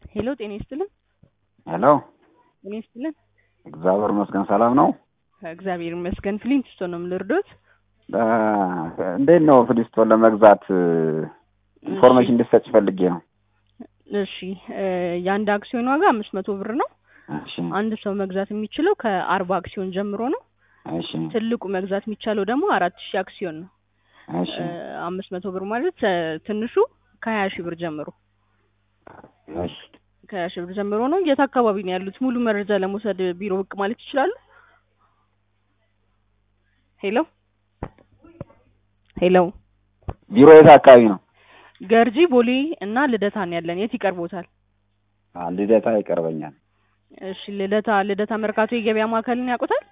ሄሎ ጤና ይስጥልን። ሄሎ ጤና ይስጥልን። እግዚአብሔር ይመስገን ሰላም ነው። እግዚአብሔር ይመስገን። ፍሊንትስቶን ነው የምልርዶት። እ እንዴት ነው ፍሊስቶን ለመግዛት ኢንፎርሜሽን እንድትሰጭ ፈልጌ ነው። እሺ እ የአንድ አክሲዮን ዋጋ አምስት መቶ ብር ነው። እሺ አንድ ሰው መግዛት የሚችለው ከአርባ አክሲዮን ጀምሮ ነው። እሺ ትልቁ መግዛት የሚቻለው ደግሞ አራት ሺህ አክሲዮን ነው። እሺ እ አምስት መቶ ብር ማለት እ ትንሹ ከሀያ ሺህ ብር ጀምሮ እሺ ከሀያ ሺህ ብር ጀምሮ ነው። የት አካባቢ ነው ያሉት? ሙሉ መረጃ ለመውሰድ ቢሮ ብቅ ማለት ይችላሉ? ሄሎ ሄሎ ቢሮ የት አካባቢ ነው? ገርጂ፣ ቦሌ እና ልደታ ነው ያለን። የት ይቀርቦታል? አ ልደታ ይቀርበኛል። እሺ ልደታ ልደታ መርካቶ የገበያ ማዕከልን ያውቁታል?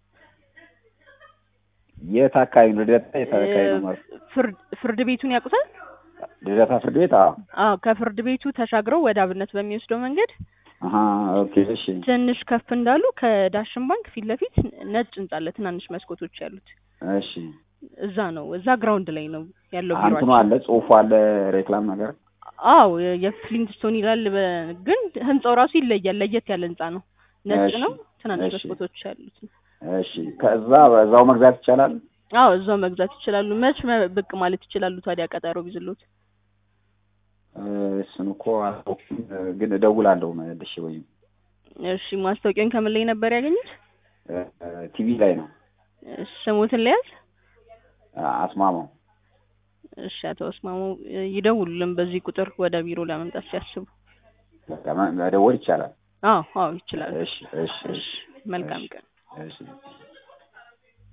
የት አካባቢ ነው? ልደታ የት አካባቢ ነው? ማለት ፍርድ ፍርድ ቤቱን ያውቁታል? ልደታ ፍርድ ቤት? አዎ። አዎ ከፍርድ ቤቱ ተሻግረው ወደ አብነት በሚወስደው መንገድ አሀ ኦኬ። እሺ ትንሽ ከፍ እንዳሉ ከዳሽን ባንክ ፊት ለፊት ነጭ ህንጻ አለ፣ ትናንሽ መስኮቶች ያሉት እሺ። እዛ ነው። እዛ ግራውንድ ላይ ነው ያለው አንትኑ ቢሮአችን። አለ ጽሁፉ አለ ሬክላም ነገር አዎ የ- የፍሊንትስቶን ይላል፣ በ- ግን ህንጻው ራሱ ይለያል። ለየት ያለ ህንጻ ነው። ነጭ እሺ፣ ነው፣ ትናንሽ እሺ። መስኮቶች ያሉት። እሺ። ከዛ በዛው መግዛት ይቻላል? አዎ እዛው መግዛት ይችላሉ። መች መ- ብቅ ማለት ይችላሉ ታዲያ ቀጠሮ ቢዝሎት? እ እሱን እኮ አላውቅም፣ ግን እደውላለሁ መልሼ ወይም እሺ ማስታወቂያን ከምን ላይ ነበር ያገኙት? ቲቪ ላይ ነው። እሺ ስሙትን ለያዝ። አስማማው እሺ አቶ አስማሙ እ ይደውሉልን በዚህ ቁጥር ወደ ቢሮ ለመምጣት ሲያስቡ። በቃ መ- መደወል ይቻላል። አዎ አዎ ይችላሉ። እሺ እሺ እሺ መልካም ቀን። እሺ